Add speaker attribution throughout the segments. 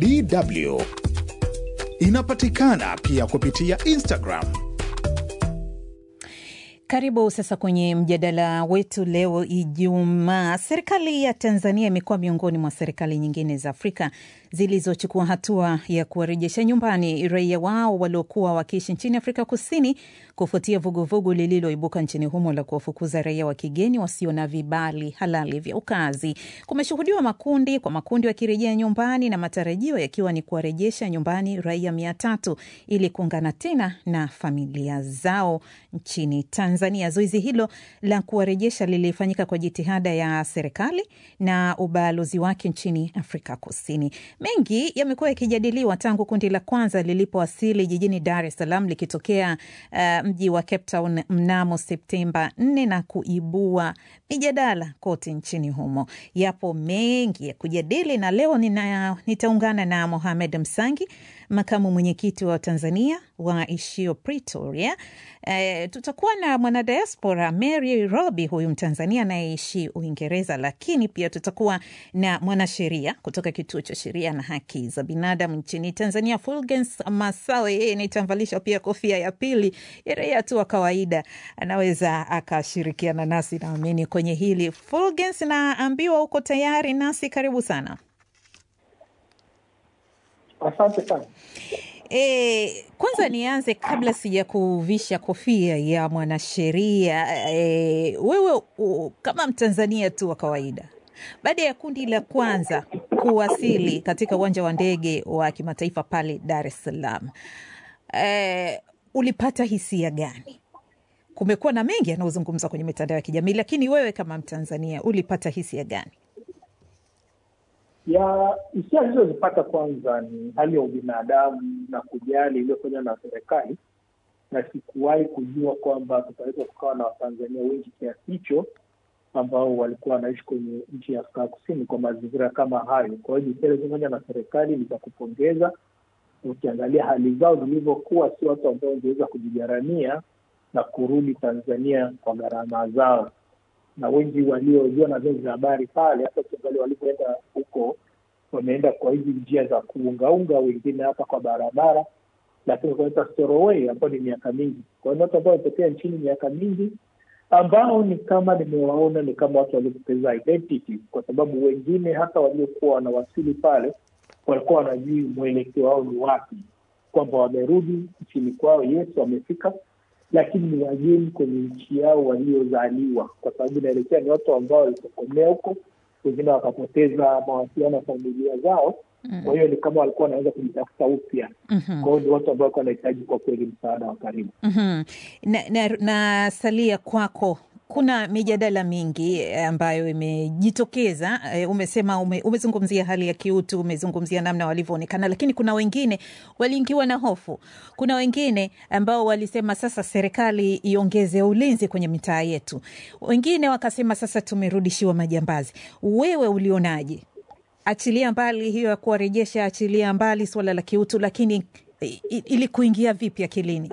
Speaker 1: DW. Inapatikana pia kupitia Instagram.
Speaker 2: Karibu sasa kwenye mjadala wetu leo Ijumaa. Serikali ya Tanzania imekuwa miongoni mwa serikali nyingine za Afrika zilizochukua hatua ya kuwarejesha nyumbani raia wao waliokuwa wakiishi nchini Afrika Kusini kufuatia vuguvugu lililoibuka nchini humo la kuwafukuza raia wa kigeni wasio na vibali halali vya ukazi. Kumeshuhudiwa makundi kwa makundi wakirejea nyumbani na matarajio yakiwa ni kuwarejesha nyumbani raia mia tatu ili kuungana tena na familia zao nchini Tanzania. Zoezi hilo la kuwarejesha lilifanyika kwa jitihada ya serikali na ubalozi wake nchini Afrika Kusini. Mengi yamekuwa yakijadiliwa tangu kundi la kwanza lilipowasili jijini Dar es Salaam likitokea uh, mji wa Cape Town mnamo Septemba 4 na kuibua mijadala kote nchini humo. Yapo mengi ya kujadili na leo nina, nitaungana na Mohamed Msangi, makamu mwenyekiti wa Tanzania waishio Pretoria. E, tutakuwa na mwanadiaspora Mary Robi, huyu Mtanzania anayeishi Uingereza, lakini pia tutakuwa na mwanasheria kutoka kituo cha sheria na haki za binadamu nchini Tanzania, Fulgens Masawe. Yeye nitamvalisha pia kofia ya pili ya raia tu wa kawaida, anaweza akashirikiana nasi naamini kwenye hili. Fulgens, naambiwa uko tayari nasi, karibu sana.
Speaker 3: Asante sana.
Speaker 2: E, kwanza nianze kabla sija kuvisha kofia ya mwanasheria e, wewe u, kama Mtanzania tu wa kawaida, baada ya kundi la kwanza kuwasili katika uwanja wa ndege wa kimataifa pale Dar es Salaam e, ulipata hisia gani? Kumekuwa na mengi yanayozungumzwa kwenye mitandao ya kijamii, lakini wewe kama Mtanzania ulipata hisia gani?
Speaker 3: ya hisia alizozipata kwanza ni hali ya ubinadamu na kujali iliyofanywa na serikali, na sikuwahi kujua kwamba tutaweza tukawa na Watanzania wengi kiasi hicho ambao walikuwa wanaishi kwenye nchi ya Afrika Kusini kwa mazingira kama hayo. Kwa hiyo jitihada zilizofanywa na serikali ni za kupongeza. Ukiangalia hali zao zilivyokuwa, si watu ambao wangeweza kujigharamia na kurudi Tanzania kwa gharama zao na wengi waliojua na vyombo vya habari pale, hata ukiangalia walivyoenda huko, wameenda kwa hizi njia za kuungaunga, wengine hapa kwa barabara, lakini kunaita storoway ambayo ni miaka mingi. Kwa hiyo watu ambao wametokea nchini miaka mingi, ambao ni kama nimewaona ni kama watu waliopoteza identity, kwa sababu wengine hata waliokuwa wanawasili pale walikuwa wanajui mwelekeo wao ni wapi, kwamba wamerudi nchini kwao, yes, wamefika lakini ni wageni kwenye nchi yao waliozaliwa, kwa sababu inaelekea ni watu ambao walitokomea huko, wengine wakapoteza mawasiliano ya familia zao. Mm. Kwa hiyo ni kama walikuwa wanaweza kujitafuta upya. Mm-hmm. Kwa hiyo ni watu ambao walikuwa wanahitaji kwa kweli msaada wa karibu.
Speaker 2: Mm-hmm. Na, na, na salia kwako kuna mijadala mingi ambayo imejitokeza. Umesema ume, umezungumzia hali ya kiutu, umezungumzia namna walivyoonekana, lakini kuna wengine waliingiwa na hofu. Kuna wengine ambao walisema sasa serikali iongeze ulinzi kwenye mitaa yetu, wengine wakasema sasa tumerudishiwa majambazi. Wewe ulionaje? Achilia mbali hiyo ya kuwarejesha, achilia mbali suala la kiutu, lakini ili kuingia vipi akilini?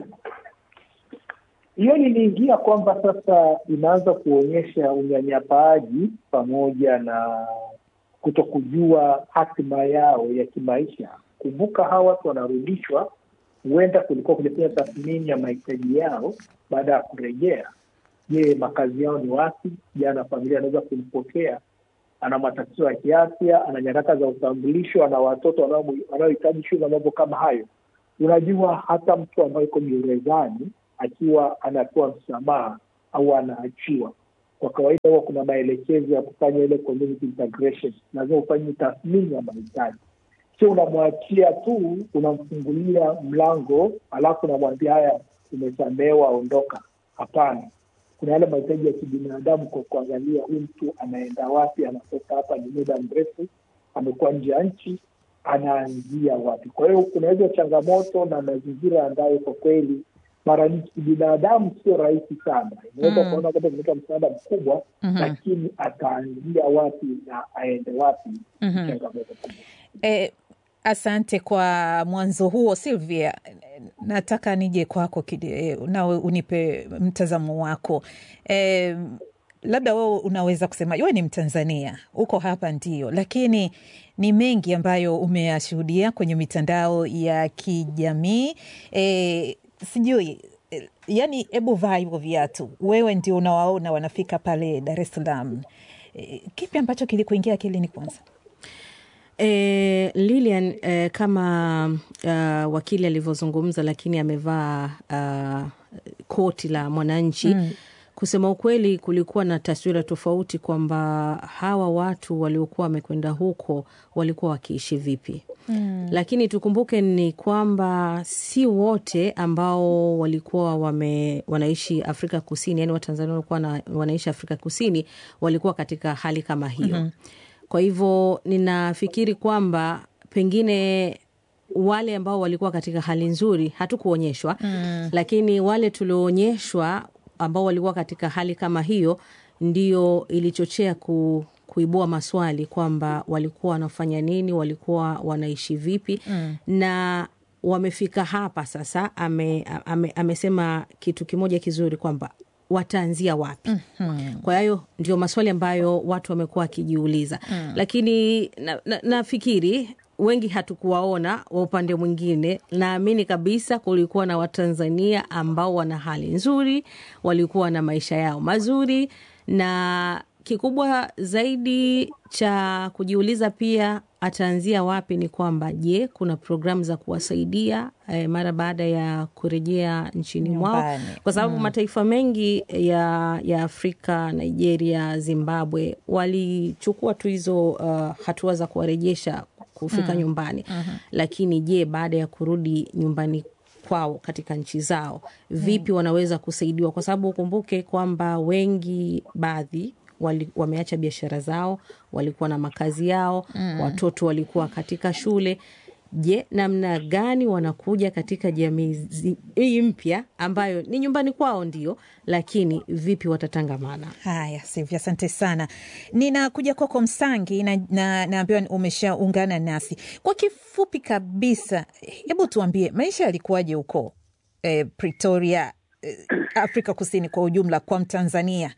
Speaker 3: hiyo liliingia kwamba sasa inaanza kuonyesha unyanyapaaji pamoja na kutokujua hatima yao ya kimaisha. Kumbuka, hawa watu wanarudishwa, huenda kulikuwa kulifanya tathmini ya mahitaji yao baada ya kurejea. Je, makazi yao ni wapi? Jana familia anaweza kumpokea, ana matatizo ya kiafya, ana nyaraka za utambulisho, ana watoto wanaohitaji shule na mambo kama hayo. Unajua, hata mtu ambaye iko gerezani akiwa anapewa msamaha au anaachiwa, kwa kawaida huwa kuna maelekezo ya kufanya ile community integration, lazima ufanye tathmini ya mahitaji, sio unamwachia tu, unamfungulia mlango alafu unamwambia haya, umesamehewa, ondoka. Hapana, kuna yale mahitaji ya kibinadamu, kwa kuangalia huyu mtu anaenda wapi, anatoka hapa, ni muda mrefu, amekuwa nje ya nchi, anaanzia wapi? Kwa hiyo kuna hizo changamoto na mazingira ambayo kwa kweli mara nyingi kibinadamu sio rahisi sana. Inaweza
Speaker 2: Mm.
Speaker 3: kuona kwamba imetoa msaada mkubwa,
Speaker 2: Mhm.
Speaker 3: lakini ataanzia wapi na aende wapi?
Speaker 2: Mhm.
Speaker 3: Changamoto kubwa.
Speaker 2: Eh, asante kwa mwanzo huo Silvia. Nataka nije kwako kide- eh, nawe unipe mtazamo wako. Eh, labda wewe unaweza kusema wewe ni Mtanzania, uko hapa ndio, lakini ni mengi ambayo umeyashuhudia kwenye mitandao ya kijamii e, sijui e, yani, hebu vaa hivyo viatu, wewe ndio unawaona wanafika pale Dar es Salaam. E, kipi ambacho kilikuingia akilini kwanza?
Speaker 4: E, Lilian e, kama uh, wakili alivyozungumza, lakini amevaa uh, koti la Mwananchi mm. Kusema ukweli, kulikuwa na taswira tofauti kwamba hawa watu waliokuwa wamekwenda huko walikuwa wakiishi vipi mm. Lakini tukumbuke ni kwamba si wote ambao walikuwa wame, wanaishi Afrika Kusini, yani Watanzania walikuwa na, wanaishi Afrika Kusini walikuwa katika hali kama hiyo mm -hmm. Kwa hivyo ninafikiri kwamba pengine wale ambao walikuwa katika hali nzuri hatukuonyeshwa mm. Lakini wale tulioonyeshwa ambao walikuwa katika hali kama hiyo ndio ilichochea ku, kuibua maswali kwamba walikuwa wanafanya nini, walikuwa wanaishi vipi mm. na wamefika hapa sasa. Ame, ame, amesema kitu kimoja kizuri kwamba wataanzia wapi? mm -hmm. Kwa hiyo ndio maswali ambayo watu wamekuwa wakijiuliza mm. Lakini nafikiri na, na wengi hatukuwaona wa upande mwingine. Naamini kabisa kulikuwa na Watanzania ambao wana hali nzuri, walikuwa na maisha yao mazuri, na kikubwa zaidi cha kujiuliza pia ataanzia wapi ni kwamba je, kuna programu za kuwasaidia eh, mara baada ya kurejea nchini mwao, kwa sababu mm. mataifa mengi ya, ya Afrika, Nigeria, Zimbabwe walichukua tu hizo uh, hatua za kuwarejesha kufika mm. nyumbani mm -hmm. Lakini je, baada ya kurudi nyumbani kwao katika nchi zao vipi mm. wanaweza kusaidiwa? Kwa sababu ukumbuke kwamba wengi baadhi wali, wameacha biashara zao, walikuwa na makazi yao mm. watoto walikuwa katika shule. Je, namna gani wanakuja katika jamii hii mpya ambayo ni nyumbani kwao ndio, lakini vipi watatangamana?
Speaker 2: Haya, Sivyo, asante sana. Ninakuja kwako Msangi na naambiwa na umeshaungana nasi kwa kifupi kabisa. Hebu tuambie maisha yalikuwaje huko eh, Pretoria, eh, Afrika Kusini kwa ujumla kwa Mtanzania?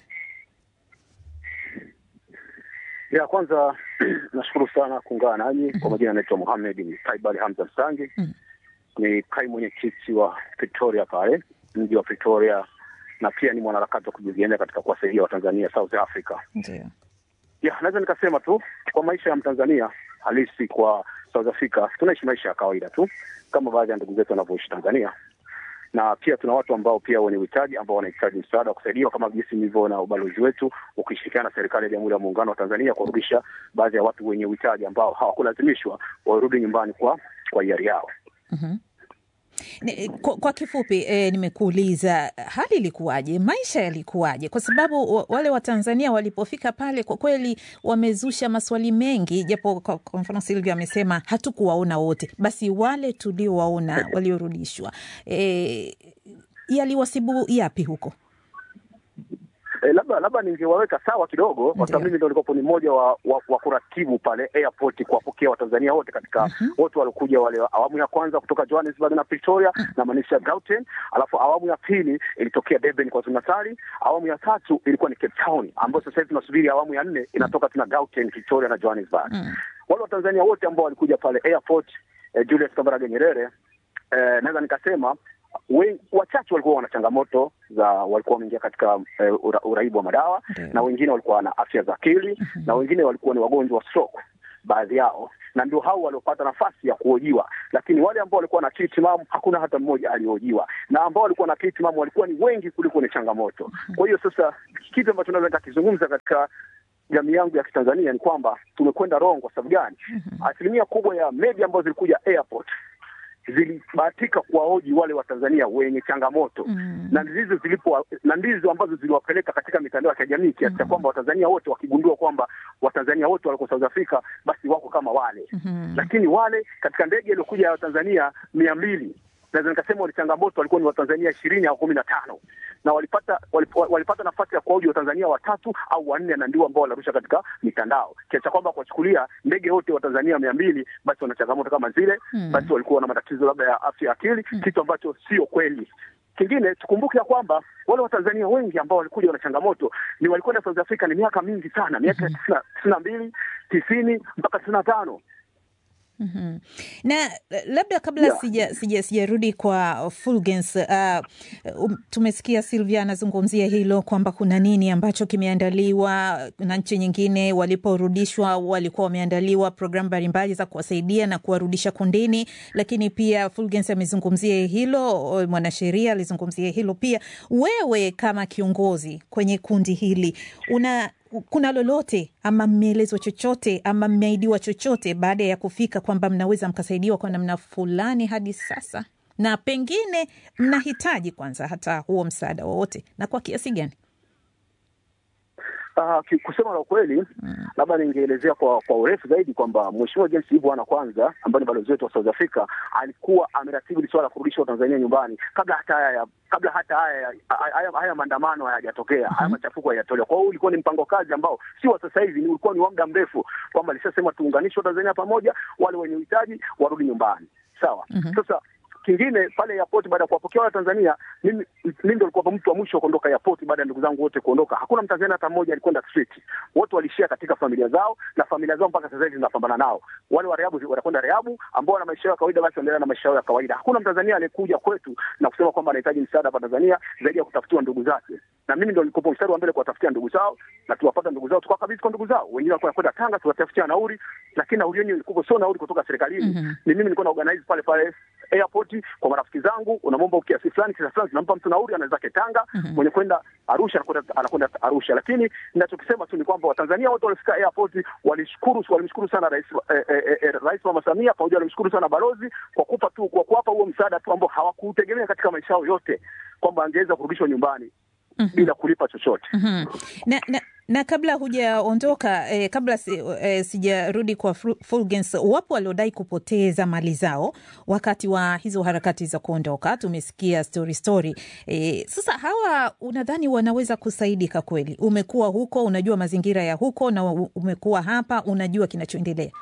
Speaker 5: Ya kwanza nashukuru sana kuungana nanyi. mm -hmm. Kwa majina anaitwa Mohamed Taibali Hamza Msangi. mm -hmm. Ni kaimu mwenyekiti wa Pretoria pale mji wa Pretoria, na pia ni mwanaharakati wa kujienea katika kuwasaidia Watanzania South Africa.
Speaker 2: Ndiyo.
Speaker 5: Ya, naweza nikasema tu kwa maisha ya Mtanzania halisi kwa South Africa, tunaishi maisha ya kawaida tu kama baadhi ya ndugu zetu wanavyoishi Tanzania na pia tuna watu ambao pia wenye uhitaji ambao wanahitaji msaada wa kusaidiwa kama jinsi nilivyoona ubalozi wetu ukishirikiana na serikali ya Jamhuri ya Muungano wa Tanzania kurudisha baadhi ya watu wenye uhitaji ambao hawakulazimishwa warudi nyumbani kwa kwa hiari yao.
Speaker 2: mm-hmm. Kwa, kwa kifupi eh, nimekuuliza hali ilikuwaje, maisha yalikuwaje? Kwa sababu wale Watanzania walipofika pale kwa kweli wamezusha maswali mengi, japo kwa, kwa mfano Silvia amesema hatukuwaona wote, basi wale tuliowaona waliorudishwa, eh, yaliwasibu yapi huko?
Speaker 5: E, labda labda ningewaweka sawa kidogo kwa sababu mimi ndo nilikuwa ni mmoja wa, wa, wa kuratibu pale airport kuwapokea Watanzania wote katika wote uh -huh. walikuja wale awamu ya kwanza kutoka Johannesburg na Pretoria uh -huh. na maanisha Gauteng, alafu awamu ya pili ilitokea Durban kwa Natal, awamu ya tatu ilikuwa ni Cape Town, ambayo sasa hivi tunasubiri awamu ya nne inatoka tuna Gauteng, Pretoria na Johannesburg uh -huh. wale Watanzania wote ambao walikuja pale airport eh, Julius Kambarage Nyerere eh, naweza nikasema wachache walikuwa wana changamoto za walikuwa wameingia katika uh, ura, uraibu wa madawa Deo. na wengine walikuwa na afya za akili mm -hmm. na wengine walikuwa ni wagonjwa wa stroke baadhi yao, na ndio hao waliopata nafasi ya kuhojiwa, lakini wale ambao walikuwa na akili timamu hakuna hata mmoja alihojiwa, na ambao walikuwa na akili timamu walikuwa ni wengi kuliko ni changamoto. mm -hmm. Kwa hiyo sasa kitu ambacho naweza nikakizungumza katika jamii yangu ya Kitanzania ni kwamba tumekwenda wrong. Kwa sababu gani? mm -hmm. asilimia kubwa ya media ambazo zilikuja airport zilibahatika kuwahoji wale Watanzania wenye changamoto mm. na ndizo zilipo na ndizo ambazo ziliwapeleka katika mitandao ya kijamii kiasi cha mm. kwamba Watanzania wote wakigundua kwamba Watanzania wote waliko South Africa basi wako kama wale mm -hmm. lakini wale katika ndege iliyokuja ya Watanzania mia mbili naweza nikasema wale changamoto walikuwa ni Watanzania ishirini au kumi na tano na walipata walip, walipata nafasi ya kuwahoji Watanzania watatu au wanne, na ndio ambao wanarusha katika mitandao kiasi cha kwamba kuwachukulia ndege wote Watanzania mia mbili basi wana changamoto kama zile hmm. basi walikuwa na matatizo labda ya afya ya akili hmm. kitu ambacho sio kweli kingine tukumbuke ya kwamba wale Watanzania wengi ambao walikuja na changamoto ni walikwenda South Africa ni miaka mingi sana, miaka tisini na mbili tisini mpaka tisini na tano
Speaker 2: Mm-hmm. Na labda kabla
Speaker 5: Yeah.
Speaker 2: sija sija sijarudi kwa Fulgens, uh, um, tumesikia Silvia anazungumzia hilo kwamba kuna nini ambacho kimeandaliwa na nchi nyingine waliporudishwa walikuwa wameandaliwa programu mbalimbali za kuwasaidia na kuwarudisha kundini, lakini pia Fulgens amezungumzia hilo, mwanasheria alizungumzia hilo pia. Wewe kama kiongozi kwenye kundi hili una kuna lolote ama mmeelezwa chochote ama mmeahidiwa chochote baada ya kufika kwamba mnaweza mkasaidiwa kwa namna fulani hadi sasa, na pengine mnahitaji kwanza hata huo msaada wowote, na kwa kiasi gani?
Speaker 5: Uh, ki- kusema la ukweli labda ningeelezea kwa kwa urefu zaidi kwamba Mheshimiwa James Ivo ana kwanza ambaye ni balozi wetu wa South Africa alikuwa ameratibu hili swala la kurudisha Watanzania nyumbani kabla hata haya ya- kabla hata haya ya- haya, haya maandamano hayajatokea haya machafuko hayajatolewa. Kwa hiyo ulikuwa ni mpango kazi ambao si wa sasa hivi, ni ulikuwa ni wa muda mrefu, kwamba alishasema tuunganishe Watanzania pamoja, wale wenye uhitaji warudi nyumbani. Sawa. Sasa kingine pale airport, baada ya kuwapokea wale Tanzania, mimi mimi ndo nilikuwa mtu wa mwisho wa kuondoka airport baada ya ndugu zangu wote kuondoka. Hakuna Mtanzania hata mmoja alikwenda street, wote walishia katika familia zao, na familia zao mpaka sasa hivi zinapambana nao. Wale wa Rehabu wanakwenda Rehabu, ambao wana maisha yao ya kawaida, basi waendelea na maisha yao ya kawaida. Hakuna Mtanzania aliyekuja kwetu na kusema kwamba anahitaji msaada hapa Tanzania zaidi ya kutafutiwa ndugu zake, na mimi ndo nilikuwa mstari wa mbele kuwatafutia ndugu zao, na tuwapata ndugu zao, tukawakabidhi kwa ndugu zao. Wengine walikuwa wanakwenda Tanga, tuwatafutia nauli, lakini nauli yenyewe ilikuwa sio nauli kutoka serikalini. Ni mimi nilikuwa na organize pale pale airport kwa marafiki zangu, unamwomba kiasi fulani kiasi fulani, tunampa mtu nauli, anaweza zake Tanga, mwenye kwenda Arusha anakwenda anakwenda Arusha. Lakini ninachokisema tu ni kwamba Watanzania wote walifika airport walishukuru, walimshukuru sana rais eh, eh, eh, rais Mama Samia, pamoja walimshukuru sana balozi kwa kupa tu kwa kuwapa huo msaada tu ambao hawakutegemea katika maisha yao yote kwamba angeweza kurudishwa nyumbani bila kulipa chochote.
Speaker 2: Mhm. na, na, na kabla hujaondoka eh, kabla si, eh, sijarudi kwa Fru- Fulgens, wapo waliodai kupoteza mali zao wakati wa hizo harakati za kuondoka. Tumesikia story story. Eh, sasa hawa unadhani wanaweza kusaidika kweli? Umekuwa huko, unajua mazingira ya huko, na u- umekuwa hapa, unajua kinachoendelea.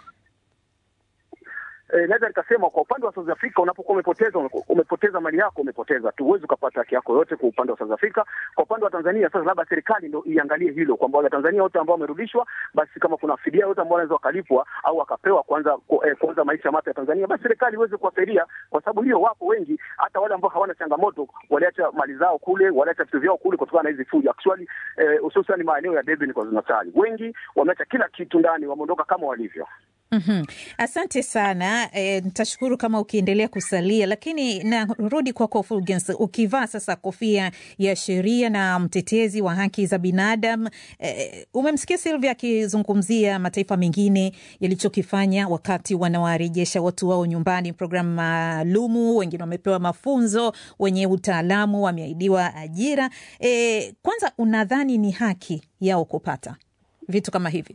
Speaker 5: Eh, naweza nikasema kwa upande wa South Africa unapokuwa umepoteza ume- umepoteza mali yako umepoteza tu, huwezi ukapata haki yako yote kwa upande wa South Africa. Kwa upande wa Tanzania sasa, labda serikali ndio iangalie hilo kwamba wale Tanzania wote ambao wamerudishwa, basi kama kuna fidia yote ambao wanaweza wakalipwa au wakapewa kwanza ku- eh, kuanza maisha mapya ya Tanzania, basi serikali iweze kuwasaidia, kwa sababu ndio wapo wengi, hata wale ambao hawana changamoto waliacha mali zao kule, waliacha vitu vyao kule kutokana na hizi fujo actually, eh, hususan maeneo ya Durban kwa Natal, wengi wameacha kila kitu ndani, wameondoka kama walivyo.
Speaker 2: Mhm. Asante sana e, nitashukuru kama ukiendelea kusalia, lakini narudi kwako Fulgens, ukivaa sasa kofia ya sheria na mtetezi wa haki za binadamu e, umemsikia Silvia akizungumzia mataifa mengine yalichokifanya wakati wanawarejesha watu wao nyumbani, programu maalumu, wengine wamepewa mafunzo, wenye utaalamu wameahidiwa ajira. E, kwanza unadhani ni haki yao kupata vitu kama hivi?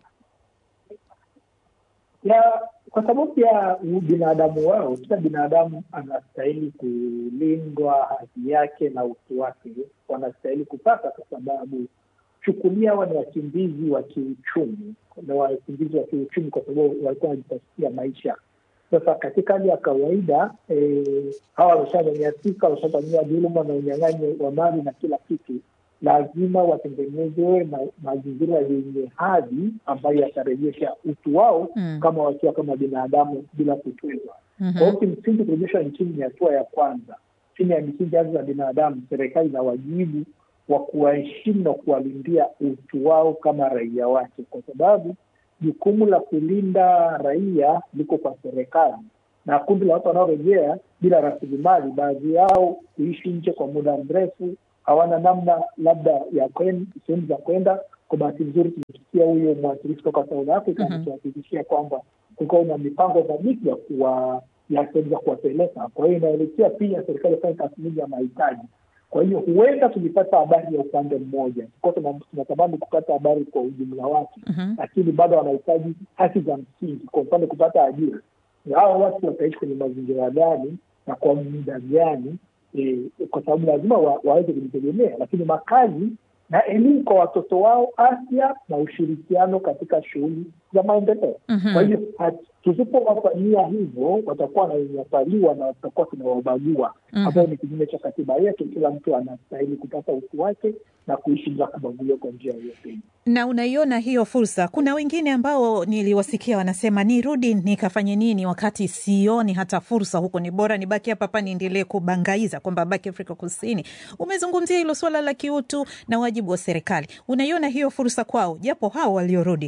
Speaker 3: ya kwa sababu ya ubinadamu wao, kila binadamu anastahili kulindwa haki yake na utu wake, wanastahili kupata, kwa sababu chukulia hawa ni wakimbizi wa kiuchumi, na wakimbizi wa kiuchumi kwa sababu walikuwa wanajitafutia maisha. Sasa katika hali ya kawaida eh, hawa wameshanyanyasika, wameshafanyiwa dhuluma na unyang'anyi wa mali na kila kitu lazima watengenezewe ma- mazingira yenye hadhi ambayo yatarejesha utu wao
Speaker 2: Mm.
Speaker 3: kama wakiwa kama binadamu bila kutwezwa.
Speaker 2: Mhm.
Speaker 3: Kwa hiyo kimsingi, kurejeshwa nchini ni hatua ya kwanza chini ya misingi haki za binadamu. Serikali ina wajibu wa kuwaheshimu na kuwalindia utu wao kama raia wake, kwa sababu jukumu la kulinda raia liko kwa serikali na kundi la watu wanaorejea bila rasilimali, baadhi yao kuishi nje kwa muda mrefu, hawana namna labda ya kwen- sehemu za kwenda. Kwa bahati nzuri, tumesikia huyo mwakilishi kutoka South Africa
Speaker 2: Mhm.
Speaker 3: anatuhakikishia kwamba kulikuwa na mipango thabiti ya kuwa ya sehemu za kuwapeleka. Kwa hiyo inaelekea pia serikali ifanye tathmini ya mahitaji. Kwa hiyo huenda tulipata habari ya upande mmoja, kwa tuna- tunatamani kupata habari kwa ujumla wake
Speaker 2: Mhm.
Speaker 3: lakini bado wanahitaji haki za msingi, kwa mfano kupata ajira. Hao watu wataishi kwenye mazingira gani na kwa muda gani? E, kwa sababu lazima wa, waweze kujitegemea, lakini makazi na elimu kwa watoto wao, afya na ushirikiano katika shughuli za maendeleo. Kwa hiyo tusipowafanyia hivyo, watakuwa wananyanyapaliwa na watakuwa tunawabagua, ambayo ni kinyume cha katiba yetu. Kila mtu anastahili kupata utu wake na kuishi bila kubaguliwa kwa njia yoyote.
Speaker 2: Na unaiona hiyo fursa? Kuna wengine ambao niliwasikia wanasema nirudi nikafanye nini wakati sioni hata fursa huko, ni bora nibaki hapa hapa niendelee kubangaiza kwamba baki Afrika Kusini. Umezungumzia hilo suala la kiutu na wajibu wa serikali, unaiona hiyo fursa kwao, japo hao waliorudi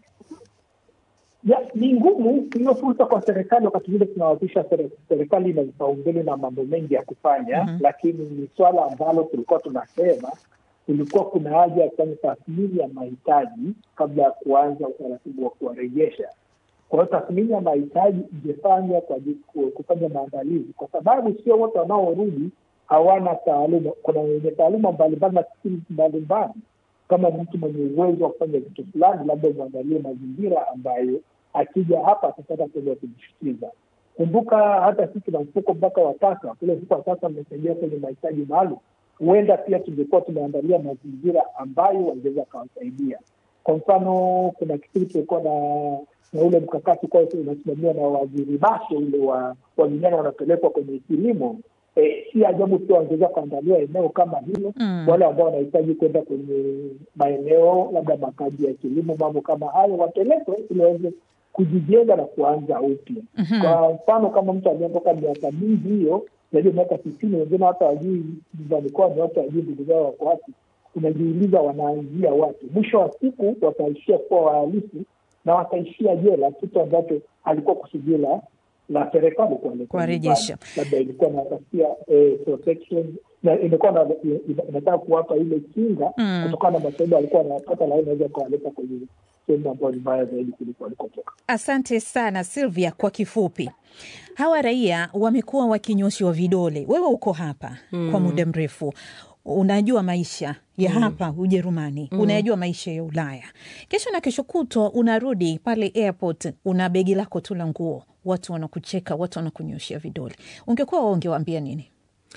Speaker 3: ya, ni ngumu hiyo fursa kwa serikali. Wakati vile tunawapisha serikali ina vipaumbele na mambo mengi ya kufanya mm -hmm. Lakini ni swala ambalo tulikuwa tunasema kulikuwa kuna haja ya kufanya tathmini ya mahitaji kabla ya kuanza utaratibu wa kuwarejesha. Kwa hiyo tathmini ya mahitaji ingefanywa kwa kufanya maandalizi, kwa sababu sio wote wanaorudi hawana taaluma. Kuna wenye taaluma mbalimbali na skills mbalimbali kama mtu mwenye uwezo wa kufanya vitu fulani, labda umwandalie mazingira ambayo akija hapa atapata kuweza kujishikiza. Kumbuka hata sisi na mfuko mpaka wa sasa, kule mfuko wa sasa umesaidia kwenye mahitaji maalum. Huenda pia tungekuwa tumeandalia mazingira ambayo wangeweza akawasaidia. Kwa mfano, kuna kipindi tulikuwa na na ule mkakati kwa unasimamiwa na waziri Bashe ule wa wa vijana wanapelekwa kwenye kilimo E, si ajabu pia wangeweza kuandalia eneo kama hilo mm. Wale ambao wanahitaji kwenda kwenye maeneo labda makazi ya kilimo, mambo kama hayo wapelekwe ili waweze kujijenga na kuanza upya. mm -hmm. Kwa mfano kama mtu aliyeondoka miaka mingi hiyo zaidi ya miaka sitini, wengine hata wajui nyumbani kwao ni watu wajui ndugu zao wako wapi, unajiuliza wanaanzia wapi? Mwisho wa siku wataishia kuwa wahalifu na wataishia jela, kitu ambacho alikuwa kusudio la la serikali
Speaker 2: kuwarejesha,
Speaker 3: labda ilikuwa natafutia eh, protection na imekuwa inataka kuwapa ile kinga mm. kutokana na masaibu alikuwa anayapata, lakini inaweza kuwaleta kwenye sehemu ambayo ni mbaya zaidi kuliko walikotoka.
Speaker 2: Asante sana Sylvia. Kwa kifupi, hawa raia wamekuwa wakinyoshiwa vidole. Wewe uko hapa mm. kwa muda mrefu unajua maisha ya mm. hapa Ujerumani mm. unayajua maisha ya Ulaya. Kesho na kesho kutwa unarudi pale airport, una begi lako tu la nguo, watu wanakucheka, watu wanakunyoshia vidole. Ungekuwa waongewaambia nini?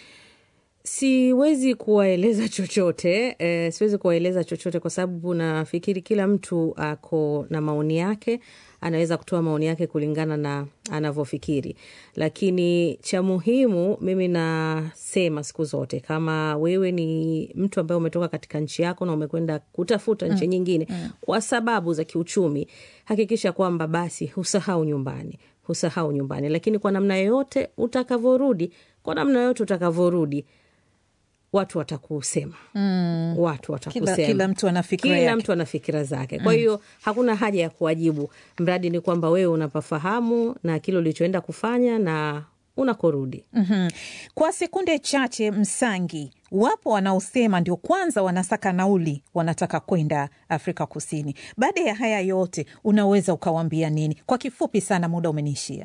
Speaker 4: Siwezi kuwaeleza chochote eh, siwezi kuwaeleza chochote kwa sababu nafikiri kila mtu ako na maoni yake, anaweza kutoa maoni yake kulingana na anavyofikiri, lakini cha muhimu mimi nasema siku zote, kama wewe ni mtu ambaye umetoka katika nchi yako na umekwenda kutafuta nchi mm. nyingine mm. kwa sababu za kiuchumi, hakikisha kwamba basi husahau nyumbani, husahau nyumbani, lakini kwa namna yoyote utakavyorudi, kwa namna yoyote utakavyorudi watu watakusema mm. watu watakusema
Speaker 2: kila, kila mtu ana fikira
Speaker 4: kila
Speaker 2: yake.
Speaker 4: mtu ana fikira zake kwa hiyo mm. hakuna haja ya kuwajibu mradi ni kwamba wewe unapafahamu na kile ulichoenda kufanya na unakorudi
Speaker 2: mm-hmm. kwa sekunde chache msangi wapo wanaosema ndio kwanza wanasaka nauli wanataka kwenda afrika kusini baada ya haya yote unaweza ukawaambia nini kwa kifupi sana muda umeniishia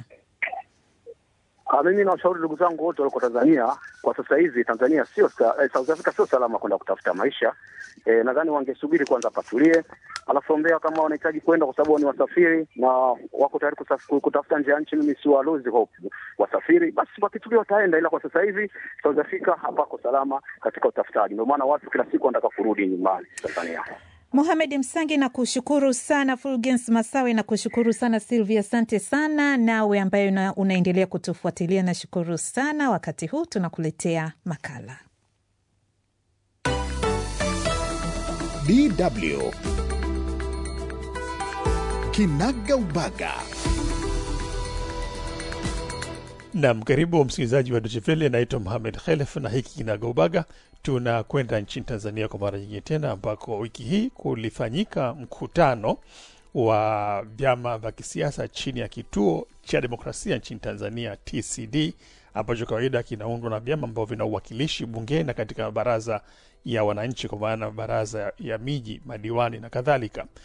Speaker 5: Ah, mimi nawashauri ndugu zangu wote walioko Tanzania kwa sasa hivi, Tanzania sio eh, South Africa sio salama kwenda kutafuta maisha. Eh, nadhani wangesubiri kwanza patulie, alafu ombea kama wanahitaji kwenda, kwa sababu ni wasafiri na wako tayari kutafuta nje ya nchi. Mimi si walozi hope wasafiri, basi wakitulia wataenda, ila kwa sasa hivi South Africa hapako salama katika utafutaji. Ndio maana watu kila siku wanataka kurudi nyumbani Tanzania.
Speaker 2: Mohamed Msangi na kushukuru sana, Fulgens Masawe na kushukuru sana, Silvia asante sana. Nawe ambaye una, unaendelea kutufuatilia nashukuru sana. Wakati huu tunakuletea makala
Speaker 1: DW Kinaga Ubaga.
Speaker 6: Nam, karibu msikilizaji wa Dochevele. Naitwa Mohamed Khelef na hiki Kinagaubaga. Tunakwenda nchini Tanzania kwa mara nyingine tena, ambako wiki hii kulifanyika mkutano wa vyama vya kisiasa chini ya kituo cha demokrasia nchini Tanzania, TCD, ambacho kawaida kinaundwa na vyama ambavyo vina uwakilishi bungeni na katika baraza ya wananchi, kwa maana baraza ya miji, madiwani na kadhalika.